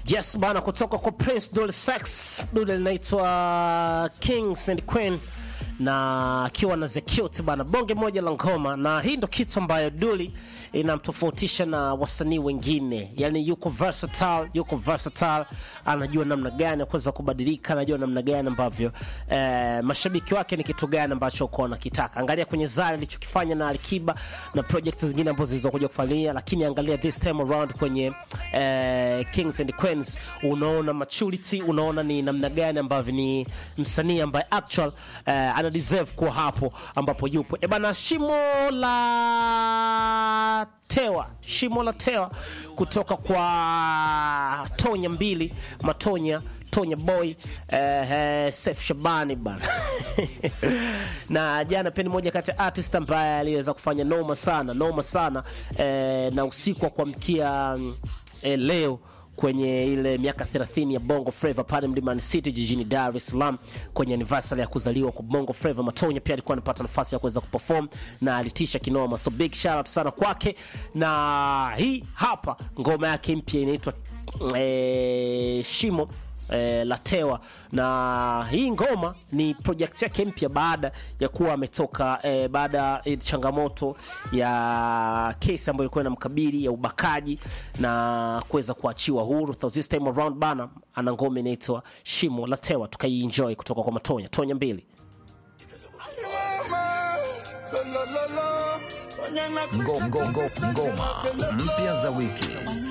Yes bana, kutoka kwa Prince Dully Sex, dude linaitwa Kings and Queen na akiwa na The Cute bana, bonge moja la ngoma, na hii ndo kitu ambayo Dully inamtofautisha na wasanii wengine, yani yuko versatile, yuko versatile, anajua namna gani ya kuweza kubadilika, anajua namna gani ambavyo eh, mashabiki wake ni kitu gani ambacho uko wanakitaka. Angalia kwenye Zari alichokifanya na Alikiba na projects zingine ambazo zilizokuja kufanyia, lakini angalia this time around kwenye eh, Kings and Queens, unaona maturity, unaona ni namna gani ambavyo ni msanii ambaye actual eh, ana deserve kuwa hapo ambapo yupo. E bana, shimo la tewa, shimo la tewa kutoka kwa Tonya mbili Matonya Tonya Boy eh, eh, Sef Shabani bana na jana pia ni moja kati ya artist ambaye aliweza kufanya noma sana noma sana eh, na usiku wa kuamkia mm, eh, leo kwenye ile miaka 30 ya Bongo Flava pale Mlimani City jijini Dar es Salaam kwenye anniversary ya kuzaliwa kwa Bongo Flava. Matonya pia alikuwa anapata nafasi ya kuweza kuperform na alitisha kinoma, so big shout out sana kwake, na hii hapa ngoma yake mpya inaitwa eh, Shimo eh, Latewa na hii ngoma ni project yake mpya baada ya kuwa ametoka eh, baada ya changamoto ya kesi ambayo ilikuwa inamkabili ya ubakaji na kuweza kuachiwa huru. So this time around bana, ana ngoma inaitwa Shimo Latewa, tukaienjoy kutoka kwa Matonya Tonya mbili. Ngo- ngo- ngo- ngoma mpya za wiki